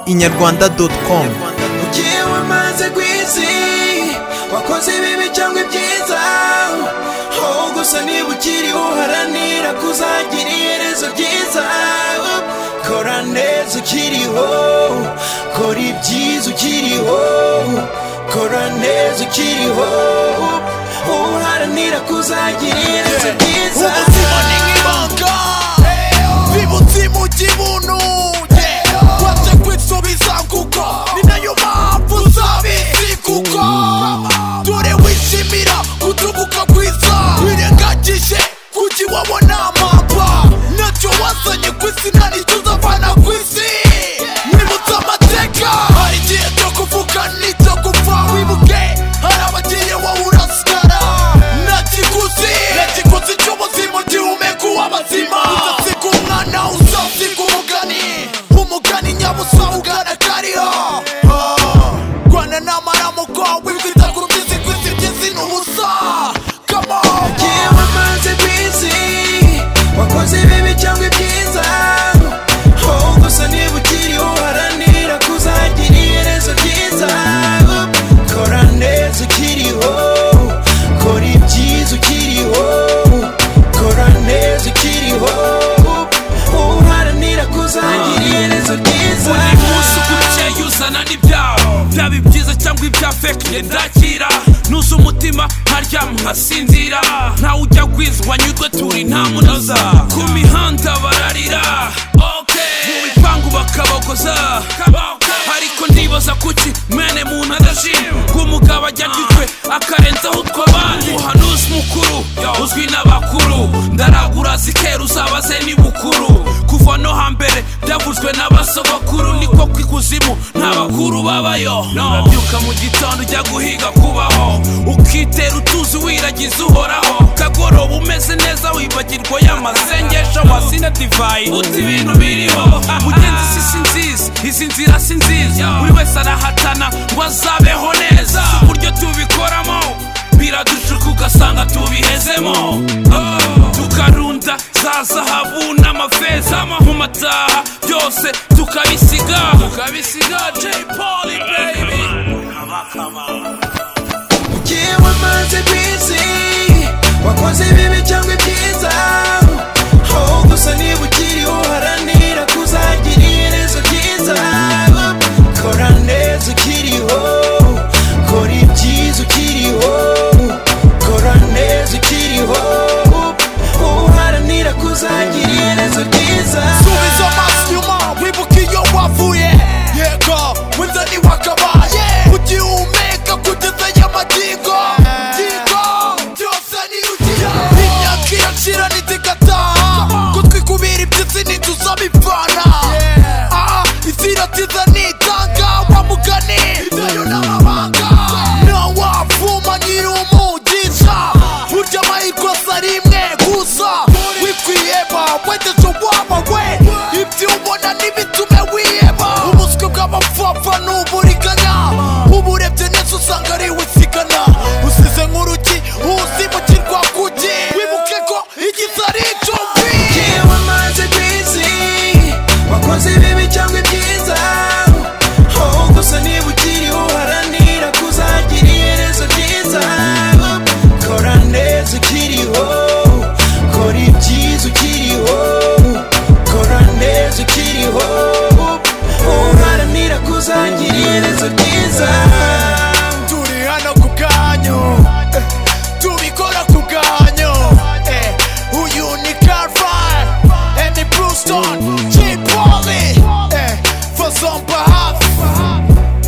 inyarwanda doti komu ugiye wamaze ku isi wakoze ibibi cyangwa ibyiza wowe gusa niba ukiriho uharanira kuzagira iherezo ryiza kora neza ukiriho kora ibyiza ukiriho kora neza ukiriho uharanira kuzagira iherezo ryiza ubuzima ni nk'ibanga bibutse imujyi ibuntu wajya kwisubiza kuko ni nayo mpamvu uzabizi kuko dore wishimira gutubuka kwiza wirengagije kuki wabona amapfa nacyo wazanye ku isi nta nicyo uzavana ku isi nibutse amateka hari igihe cyo kuvuga n'icyo gupfa wibuke hari abagiye wowe urasigara nakiguzi nakiguzi cy'ubuzima gihumeka uw'abazima udasiga umwana uzasiga umugani umugani nyabusa ugana kariho Ah, rwanda n'amaramuko wibwita ku rubyisi ku isi by'isi ni ubusa kama Yewe wamaze ku isi wakoze ibibi cyangwa ibyiza wowe gusa niba ukiriho uharanira kuzagira iherezo ryiza kora neza ukiriho kora ibyiza ukiriho kora neza ukiriho uharanira kuzagira iherezo ryiza buri munsi ukurikiye uzana n'ibyawo byaba ibyiza cyangwa ibya feke ndakira nuze umutima nkaryama nkasinzira ntawe ujya kwiza wanyurwe turi nta munoza ku mihanda bararira okay. mu bipangu bakabogoza ariko ndibaza kuki mwene muntu adashima umugabo ajya kwitwe akarenzaho utwo abandi umuhanuzi mukuru uzwi n'abakuru ndaragura zikera uzabaze ni bukuru kuva no hambere byavuzwe n'abasogokuru niko kw'ikuzimu nta bakuru babayo urabyuka mu gitondo ujya guhiga kubaho ukitera utuzi wiragiza uhoraho kagoroba umeze neza wibagirwa y'amasengesho wasina divayi uti ibintu biriho mugenzi si si nziza izi nzira si nziza buri wese arahatana ngo azabeho neza Si uburyo tubikoramo biradushuka ugasanga tubihezemo Oh. tukarunda za zahabu n'amafeza mu mataha byose tukabisiga tukabisiga J Paul baby Yewe wamaze ku isi wakoze ibibi cyangwa ibyiza wowe gusa niba ukiriho uharanira kuzagira iherezo ryiza kora neza ukiriho kora ibyiza ukiriho kora neza ukiriho uharanira kuzagira iherezo ryiza subiza amaso inyuma wibuke iyo wavuye yego winzani wakabaye ugihumeka kugeza y'amagingo gingo byose ni ugira imyaka irashira ntigataha ko twikubira ibyitsi ntituzabivana aha iziratiza nitanga wa mugani idayo n'amabanga ntawavuma nyiri umugisha burya amahirwe asa rimwe gusa wikwiheba wegeje wabawe ibyo ubona n'ibitume wiheba ubuswe bw'amapfapfa ni uburiganya uburebye neza usanga ari wisigana usize nk'urugi uzimukirwa kuki wibuke ko igize ari icumbi Yewe wamaze ku isi wakoze ibibi cyangwa ibyiza wowe gusa niba ukiriho uharanira kuzagira iherezo ryiza kora neza ukiriho kora ibyiza ukiriho kora neza ukiriho uharanira kuzagira iherezo ryiza turi hano ku kanyu eh, tubikora ku kanyu eh, uyu ni carfire emi brewston j poli fazompa hafi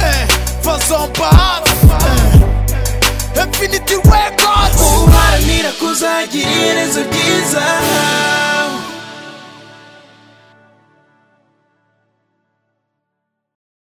eh, fazompa hafi eh, infinity records uharanira kuzagira iherezo ryiza